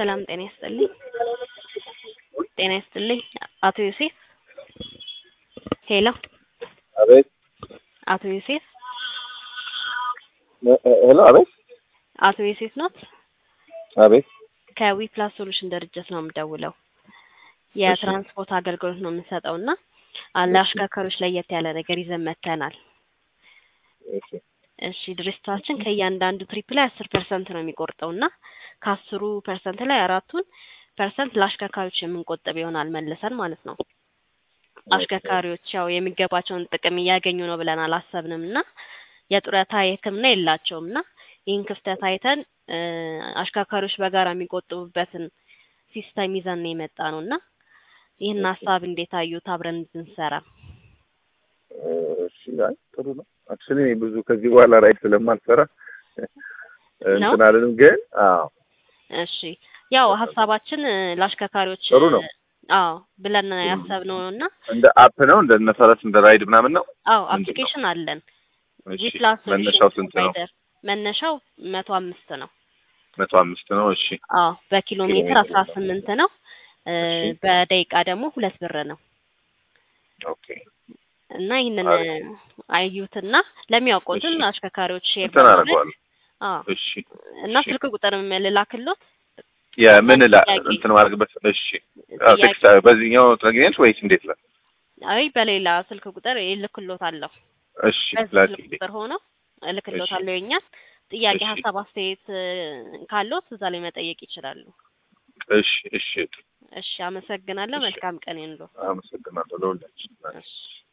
ሰላም ጤና ይስጥልኝ። ጤና ይስጥልኝ አቶ ዮሴፍ። ሄሎ አቤት አቶ ዮሴፍ ሄሎ አቤት አቶ ዮሴፍ ኖት? አቤት ከዊ ፕላስ ሶሉሽን ድርጅት ነው የምደውለው። የትራንስፖርት አገልግሎት ነው የምንሰጠው እና ለአሽከርካሪዎች ለየት ያለ ነገር ይዘን መጥተናል። እሺ እሺ ድርጅታችን ከእያንዳንዱ ትሪፕ ላይ አስር ፐርሰንት ነው የሚቆርጠው እና ከአስሩ ፐርሰንት ላይ አራቱን ፐርሰንት ለአሽከርካሪዎች የምንቆጥብ ይሆናል መልሰን ማለት ነው። አሽከርካሪዎች ያው የሚገባቸውን ጥቅም እያገኙ ነው ብለን አላሰብንም እና የጡረታ የሕክምና የላቸውም እና ይህን ክፍተት አይተን እ አሽከርካሪዎች በጋራ የሚቆጥቡበትን ሲስተም ይዘን ነው የመጣ ነው እና ይህን ሀሳብ እንዴት አዩት? አብረን እንድንሰራ እሺ አይ ጥሩ ነው። አክቹሊ እኔ ብዙ ከዚህ በኋላ ራይድ ስለማልሰራ እንትን አልልም፣ ግን አዎ እሺ ያው ሀሳባችን እ ለአሽከርካሪዎች ጥሩ ነው። አዎ ብለን ያሰብነው ነው እና እንደ አፕ ነው እንደ እነ ፈረስ እንደ ራይድ ምናምን ነው። አዎ ምንድን ነው? አፕሊኬሽን አለን። እሺ ጂፕላስ መነሻው ስንት ነው? ፕሮቫይደር መነሻው መቶ አምስት ነው። መቶ አምስት ነው። እሺ አዎ በኪሎ ኪሎ ሜትር ሜትር አስራ ስምንት ነው። እ እሺ በደቂቃ ደግሞ ሁለት ብር ነው ኦኬ እና ይህንን አሪፍ። አዩትና ለሚያውቁትን እሺ አሽከርካሪዎች ሼር እንትን በማድረግ አደርገዋለሁ። አዎ እሺ እና እሺ ስልክ ቁጥር ልላክሎት የምን ላ ጥያቄ እንትን ማድረግበት እሺ አዎ ጥያቄ ቴክስት በዚህኛው ትነግሪኛለሽ ወይስ እንዴት ነው? አይ በሌላ ስልክ ቁጥር እልክሎታለሁ። እሺ በዚህ ስልክ ላኪልኝ። ቁጥር ሆኖ እሺ እልክሎታለሁ። የኛን ጥያቄ፣ እሺ ሀሳብ፣ አስተያየት እ ካሎት እዛ ላይ መጠየቅ ይችላሉ። እሺ እሺ እሺ አመሰግናለሁ። እሺ መልካም ቀን ይሁንልዎት። አመሰግናለሁ ለሁላችን። እሺ